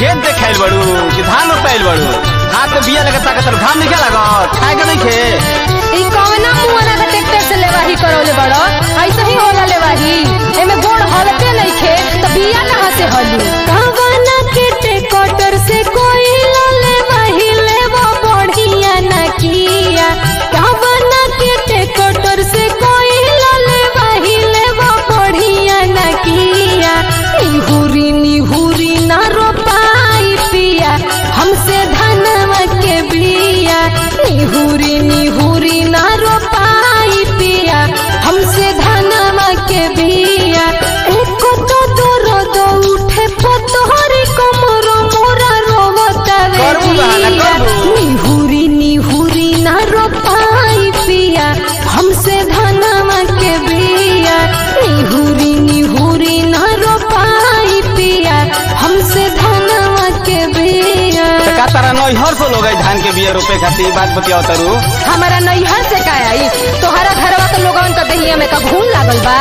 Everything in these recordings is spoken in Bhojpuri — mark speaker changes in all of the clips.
Speaker 1: खेत देखाइल बड़ू कि धान रोपाइल बड़ू हाथ में बिया लगे ताकत घाम नहीं लागत खाए के नहीं खे
Speaker 2: ई कवना मुआना का ट्रैक्टर से लेवाही करौले बड़ो ऐसे ही होला लेवाही एमे गोड़ हलते नहीं खे तो बिया कहाँ से हली कवना के ट्रैक्टर से कोई ले वही लेवा बढ़िया न किया कवना के ट्रैक्टर से कोई ले वही लेवा बढ़िया न किया निहुरी निहुरी न रोपाई पिया हमसे धनवा के बिया निहुरी निहुरी न रोपाई पिया हमसे धनवा के बिया एको तो दूर दो उठे पतोहरी कमरो मोरा रोवता रे
Speaker 1: करबू बहाना,
Speaker 2: जिया।
Speaker 1: करबू।
Speaker 2: निहुरी निहुरी न रोपाई पिया हमसे धनवा के बिया निहुरी निहुरी न रोपाई पिया हमसे धनवा के बिया
Speaker 1: तो का तारा नैहर से लोग धान के बिया रोपे खातिर ई बात बतियाओ तारू
Speaker 2: हमारा नैहर से का आई तोहरा घरवा के लोगन का दहिया में का घून लागल बा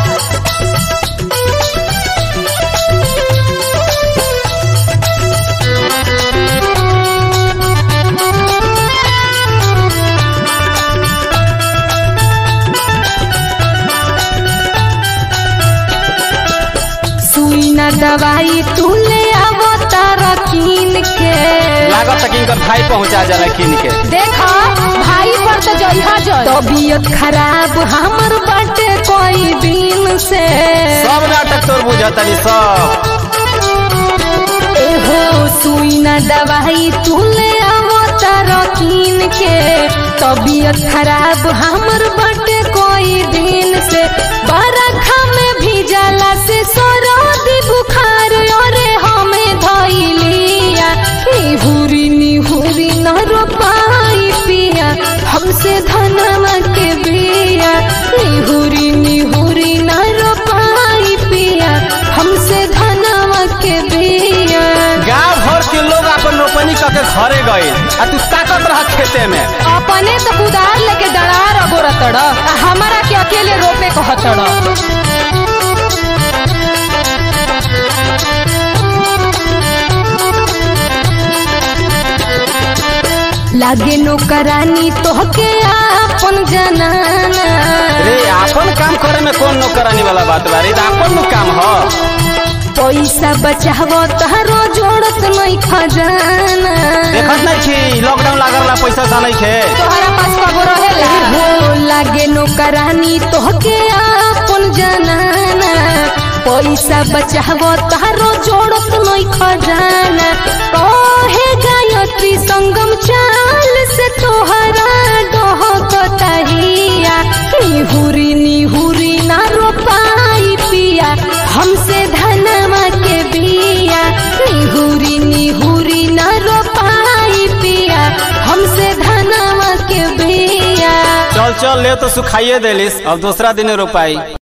Speaker 2: सुई न दवाई तू ले आवो तारा कीन के
Speaker 1: लागत तक इनकर भाई पहुंचा जाला किन के
Speaker 2: देखा भाई पर तो जइहा जल तबीयत खराब हमर बाटे कोई दिन से
Speaker 1: सब नाटक तोर बुझतनी सब
Speaker 2: एहो सुई न दवाई तू ले आवो तारा कीन के तबीयत खराब हमर बाटे कोई दिन से बरखा में भीजला से सरदी बुखार अरे हमें धइलिया निहुरी निहुरी न रोपाई पिया हमसे धनवा के बिया निहुरी निहुरी न रोपाई पिया हमसे धनवा के बिया
Speaker 1: गांव भर के लोग अपन रोपनी करके घरे गए आ तू ताकत रह खेते में
Speaker 2: अपने तो कुदार लेके डरार अगोरतड़ आ हमारा के अकेले रोपे कहतड़ लागे नौकरानी तोहके आपन जनाना
Speaker 1: रे अपन काम करे में कौन नौकरानी वाला बात बा रे ई त अपन नु काम ह
Speaker 2: पैसा बचावो तारो जोड़त नहीं खजाना
Speaker 1: देखत नहीं छी लॉकडाउन लागल ला पैसा सा नहीं खे
Speaker 2: तोहरा पास कबो रहेला हो लागे नौकरानी तोहके आपन जनाना पैसा बचावो तारो जोड़त नहीं खजाना कहे गायत्री संगम चाल से तोहरा डहकतहिया निहुरी निहुरी ना रोपाई पिया हमसे धनवा के बिया निहुरी निहुरी ना रोपाई पिया हमसे धनवा के बिया
Speaker 1: चल चल ले तो सुखाइए देलिस अब दूसरा दिन रोपाई